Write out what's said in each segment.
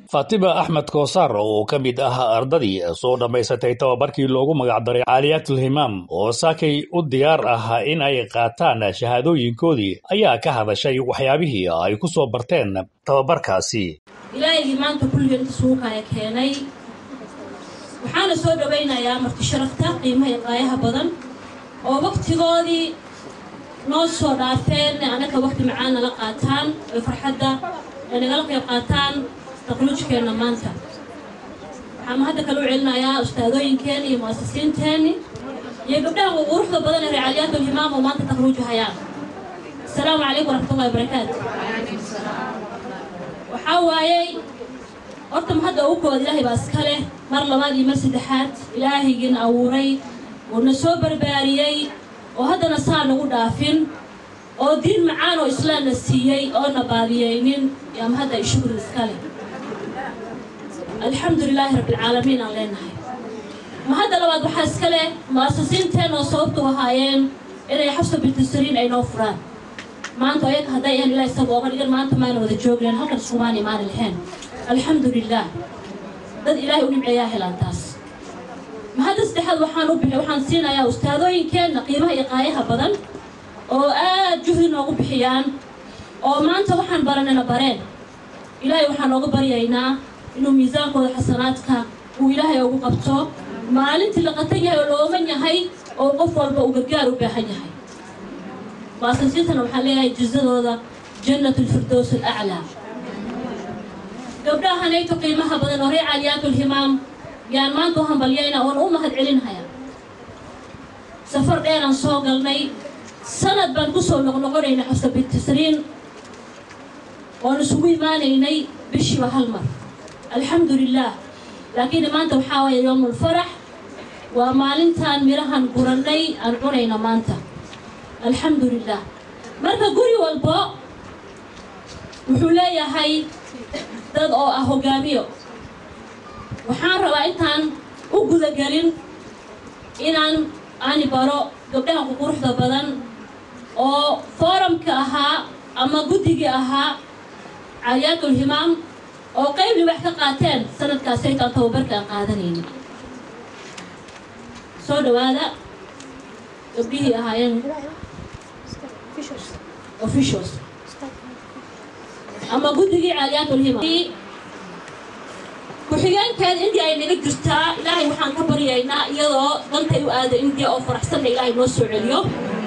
fatima axmed koosaar oo ka mid ah ardadii soo dhammaysatay tababarkii loogu magacdaray caaliyatul himaam oo saakay u diyaar ah in ay qaataan shahaadooyinkoodii ayaa ka hadashay waxyaabihii ay ku soo barteen tababarkaasi ilaahigii maanta kulligan isuukaya keenay waxaana soo dhowaynayaa marti sharafta qiimaha iyo qaayaha badan oo waktigoodii noo soo dhaafeen anaka wakti macaan nala qaataan oy farxadda ay nagala qayb qaataan taqluujkeenna maanta waxaan hadda kale u celinayaa ustaadooyinkeenni iyo mu'asisiinteenni iyo gabdhaha quruxda badan ee reecaliyaatu himaam oo maanta taqluuju hayaan asalaamu calaykum waraxmatullahi wabarakaatu waxaa waayey horta hadda ugu koowaad ilaahay baa iska leh mar labaad iyo mar saddexaad ilaahaygina abuuray uuna soo barbaariyey oo haddana saa nagu dhaafin oo diin macaan oo islaamna siiyey oona baadiyeynin ama hadda ay shukri iska leh alxamdu lilaahi rabbialcaalamiin aan leenahay ma hadda labaad waxaa iska leh mu'asisiinteen oo sababtu ahaayeen inay xafsa bintusariin ay noo furaan maanta ayaga hadday ahan ilaah isaga ooga dhigan maanta maana wada joogleen halkan iskumaana imaana lahayn alxamdu lilaah dad ilaahay u nimceeyaa helaan taas ma hadda saddexaad waxaan u bixi waxaan siinayaa ustaadooyinkeenna qiimaha iyo qaayaha badan oo aad juhdi noogu bixiyaan oo maanta waxaan baranana bareen ilaahay waxaan nooga baryaynaa inuu miisaankooda xasanaadka uu ilaahay ugu qabto maalintii la qatan yahay oo looman yahay oo qof walba uu gargaar u baahan yahay mu'asisiintana waxaan leeyahay jizadooda jannatu lfirdows alaclaa gabdhahanayto qiimaha badan oo reer caaliyaatulhimaam yaan maanta u hambalyayna oona u mahad celinhaya safar dheeraan soo galnay sanad baan ku soo noqnoqonaynay xafsa bintisriin oon isugu imaanaynay bishiiba hal mar alxamdu lilaah laakiin maanta waxaa waaya yowmulfarax waa maalintaan midhahan gurannay aan cunayna maanta alxamdu lilah marka guri walbo wuxuu leeyahay dad oo ah hogaamiyo waxaan rabaa intaan u gudagelin inaan ani baro gabdhaha ququruxda badan oo fooramka ahaa ama guddigii ahaa caaliyaatulhimaam oo qayb libax ka qaateen sanadkaasaytaan tababarka aan qaadanayni soo dhawaada gabdhihii ahaayeen officials ama guddigii caaliyaatulhimaam ku-xigeenkeeda indiya ay naga jirtaa ilaahay waxaan ka baryaynaa iyadoo dantay u aada indiya oo faraxsanna ilaahay noo soo celiyo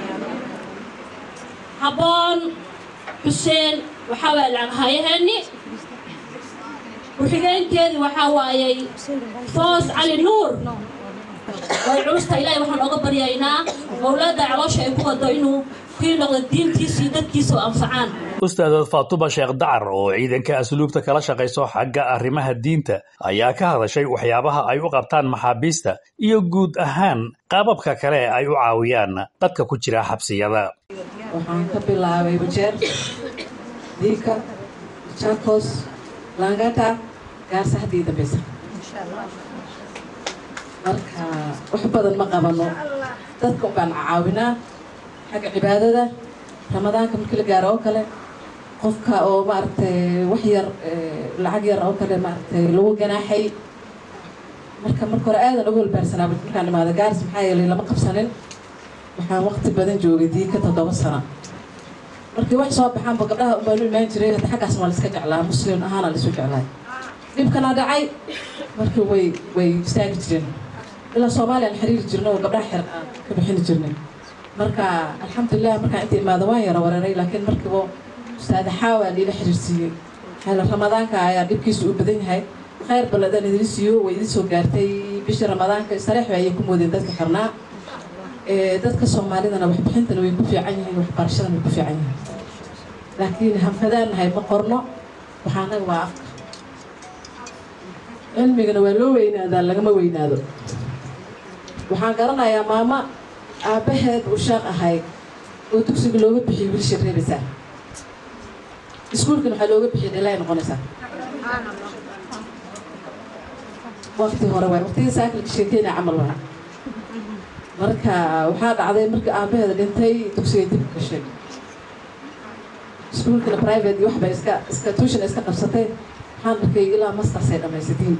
habboon xuseen waxaa waaya lacaghaayaheenni ku-xigeenkeedii waxaa waayey foos cali nuur way culusta ilaahay waxaan ooga baryaynaa mawlaadda caloosha ay ku wado inuu kii noqdo diintiisa iyo dadkiisa oo anfacaan ustaadad faatuma sheekh dacar oo ciidanka asluubta kala shaqayso xagga arrimaha diinta ayaa ka hadashay waxyaabaha ay u qabtaan maxaabiista iyo guud ahaan qaababka kale ay u caawiyaan dadka ku jira xabsiyada waxaan ka bilaabay bajeer diika jakos langata gaarsaxdii dambeysa marka wax badan ma qabano dadka un baan caawinaa xagga cibaadada ramadaanka markii la gaaro oo kale qofka oo maaragtay wax yar lacag yar oo kale maaragtay lagu ganaaxay marka marka hore aadan uga walbaarsanaa markaan imaada gaaris maxaa yeelay lama qabsanin waxaan waqti badan joogay diika toddoba sano markii wax soo baxaanba gabdhaha unbaa lu imaan jiray hadda xaggaas waa laiska jeclaa muslim ahaana laisu jeclaay dhibkana dhacay markii way way istaagi jireen ilaa soomaaliya aan xiriiri jirno oo gabdhaha xer aan ka bixini jirnay marka alxamdulilah markaan inta imaada waan yara wareeray laakiin markiiba ustaada xaawaa liila xiriirsiiyey xeela ramadaanka ayaa dhibkiisa u badan yahay khayr balladan idin siiyo way idin soo gaartay bishii ramadaanka sareex ayay ku moodeen dadka xirnaa dadka soomaalidana waxbixintana way ku fiican yihiin waxbarashadana way ku fiican yihiin laakiin hanfadaan nahay ma qorno waxaanaga waa afka cilmigana waa loo weynaadaa lagama weynaado waxaan garanayaa maamo aabbaheed uu sheekh ahay oo dugsiga looga bixiyay wiilsha reebaysaa iskuulkana waxaa looga bixiyay dhalay noqonaysaa waqti hore waay waqtigii saakilka sheekeyna camal waa marka waxaa dhacday markii aabbaheeda dhintay dugsiga dib u gashay iskuulkana private iyo waxbay iska iska tuushana iska qabsatay waxaan arkay ilaa mastarsay dhammaysatiin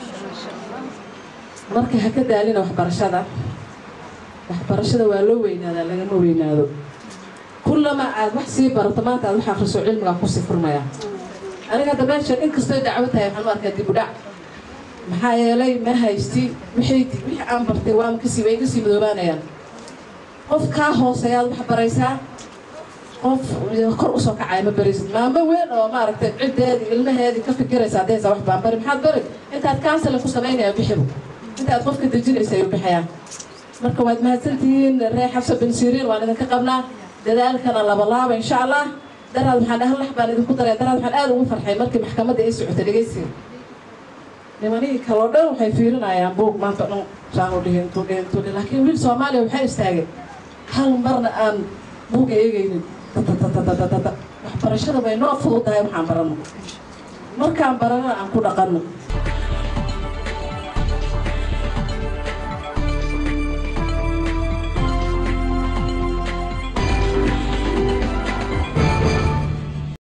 marka ha ka daalina waxbarashada waxbarashada waa loo weynaadaa lagama weynaado kullama aad wax sii barato maanta aad wax akriso cilmigaa kusii furmaya aniga hadda meeshan inkastoo dacwo tahay waxaan u arkaa dib u dhac maxaa yeelay ma haysti wixii wixii aan bartay waan kasii way kasii madoobaanayaan qof kaa hooseeyaad wax baraysaa qof kor usoo kacaya ma baraysid maamo weyn oo maaragtay ciddeedii ilmaheedii ka fikiraysa haddaysa wax baan bari maxaad bari intaad counseling ku samaynaya bixibu intaad qofka dejinaysa ayuu bixiyaa marka waad mahadsantihiin ree xabsa bin siriin waan idinka qabnaa dadaalkana labalaaba insha allah daraad waxaan dhahan lax baan idinku daraya daraad waxaan aada ugu farxay markii maxkamadda ay socotay dhegaysiga nimanihii kaloo dhan waxay fiirinayaan buug maanta dhan saanu dhihin tu dhihin tu dhihin laakiin wiil soomaaliya waxay istaagay hal marna aan buuga eegaynin waxbarashada way noo fududahay waxaan baranno markaan baranana aan ku dhaqanno